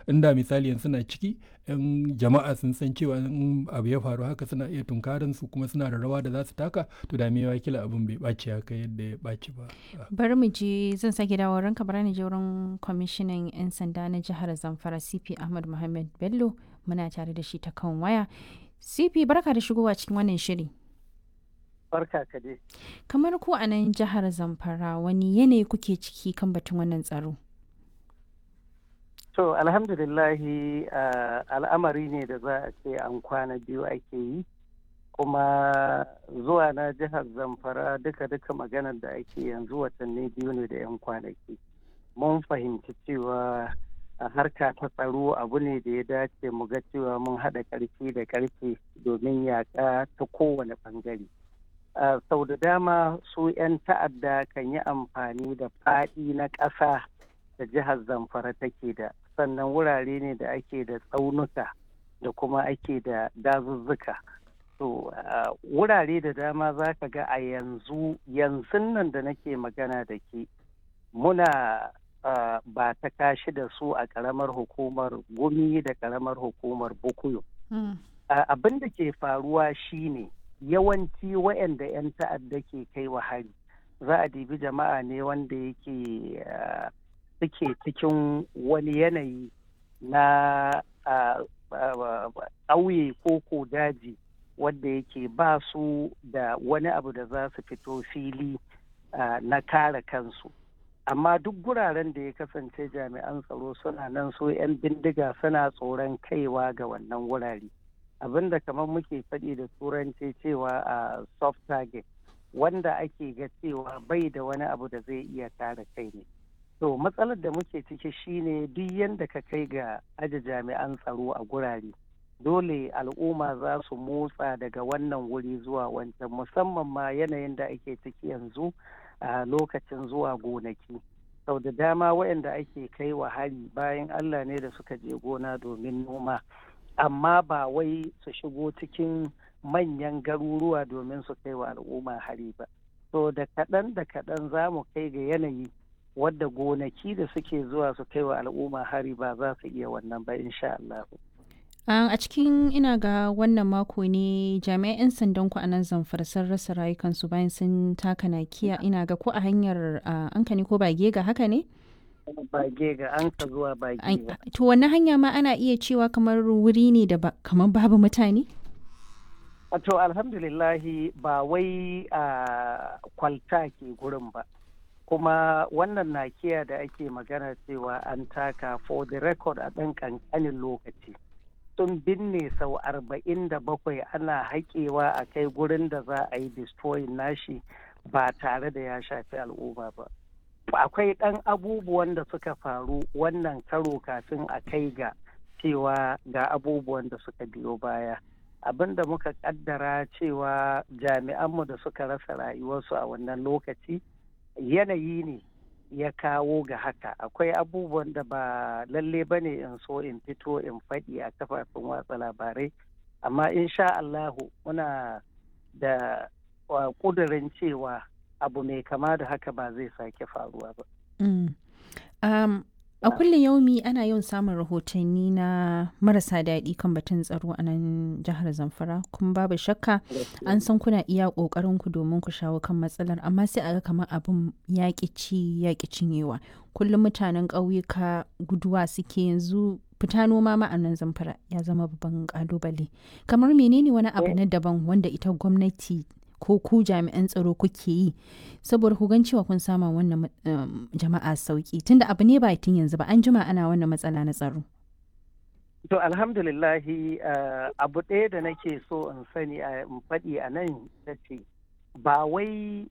inda misali yanzu suna ciki yan jama'a sun san cewa in abu ya faru haka suna iya tunkarin su kuma suna da rawa da za su taka to da mewa kila abin bai ɓaci haka yadda ya ɓaci ba bari mu je zan sake dawo ranka bari ni je wurin kwamishinan 'yan sanda na jihar zamfara cp ahmad muhammad bello muna tare da shi ta kan waya cp barka da shigowa cikin wannan shiri barka ka dai kamar ku a nan jihar zamfara wani yanayi kuke ciki kan batun wannan tsaro to alhamdulillahi al'amari ne da za a ce an kwana biyu ake yi kuma zuwa na jihar zamfara duka-duka maganar da ake yanzu watanni biyu ne da 'yan kwanaki mun fahimci cewa a harka ta tsaro abu ne da ya dace mu ga cewa mun haɗa ƙarfi da ƙarfe domin yaƙa ta kowane ɓangare. sau da dama su 'yan ta'adda kan yi amfani da faɗi na ƙasa da jihar zamfara take da sannan wurare ne da ake da tsaunuka da kuma ake da dazuzzuka to wurare da dama za ka ga a yanzu yanzu nan da nake magana da ke muna ba ta kashi da su a ƙaramar hukumar gumi da ƙaramar hukumar bukuyo abin da ke faruwa shine yawanci waɗanda 'yan ta'adda ke kai wa hari za a dibi jama'a ne wanda yake suke cikin wani yanayi na ƙauye ko ko daji wadda yake ba su da wani abu da za su fito fili na kare kansu amma duk guraren da ya kasance jami'an tsaro suna nan so 'yan bindiga suna tsoron kaiwa ga wannan wurare abinda kamar muke faɗi da turanci cewa a soft target wanda ake ga cewa bai da wani abu da zai iya kare kai ne to matsalar da muke ciki shine duk yadda ka kai ga aje jami'an tsaro a gurare dole al'umma za su motsa daga wannan wuri zuwa wancan musamman ma yanayin da ake ciki yanzu a lokacin zuwa gonaki sau da dama waɗanda ake kai wa hari bayan allah ne da suka je gona domin noma amma ba wai su shigo cikin manyan garuruwa domin su kai wa al'umma hari ba so da kaɗan da kaɗan za mu kai ga yanayi wadda gonaki da suke zuwa su kai wa al'umma hari ba za su iya wannan ba insha Allah. a cikin ina ga wannan mako ne jami'an 'yan sandan ku a nan zamfara sun rasa rayukansu bayan sun taka nakiya ina ga ko a hanyar ankani ko bage ga haka ne? bage ga an ka zuwa bage ga. To wannan hanya ma ana iya cewa kamar wuri ne da kamar babu mutane? To alhamdulillahi ba wai a kwalta ke gurin ba. Kuma wannan nakiya da ake magana cewa an taka for the record a ɗan ƙanƙanin lokaci. Sun binne sau arba'in da bakwai ana haƙewa a kai gurin da za a yi destroying nashi ba tare da ya shafi al'umma ba. akwai ɗan abubuwan da suka faru wannan karo kafin a kai ga cewa ga abubuwan da suka biyo baya abin da muka kaddara cewa jami'anmu da suka rasa rayuwarsu a wannan lokaci yanayi ne ya kawo ga haka akwai abubuwan da ba lalle ba ne in so in fito in faɗi a kafafen watsa labarai amma insha Allahu muna da ƙudurin cewa abu mai kama da haka ba zai sake faruwa ba. a kullum yaumi ana yawan samun rahotanni na marasa daɗi kan batun tsaro a nan jihar zamfara kuma babu shakka an san kuna iya ƙoƙarin ku domin ku shawo kan matsalar amma sai a ga kamar abin yaƙi ci yaƙi cinyewa kullum mutanen ƙauyuka guduwa suke yanzu fita noma ma a nan zamfara ya zama babban ƙalubale kamar menene wani abu na daban wanda ita gwamnati ko ku jami'an tsaro kuke yi saboda ku gan cewa kun sama wannan jama'a sauki tunda abu ne ba tun yanzu ba an jima ana wannan matsala na tsaro. To alhamdulillahi abu ɗaya da nake so in sani a faɗi a nan ta ce ba wai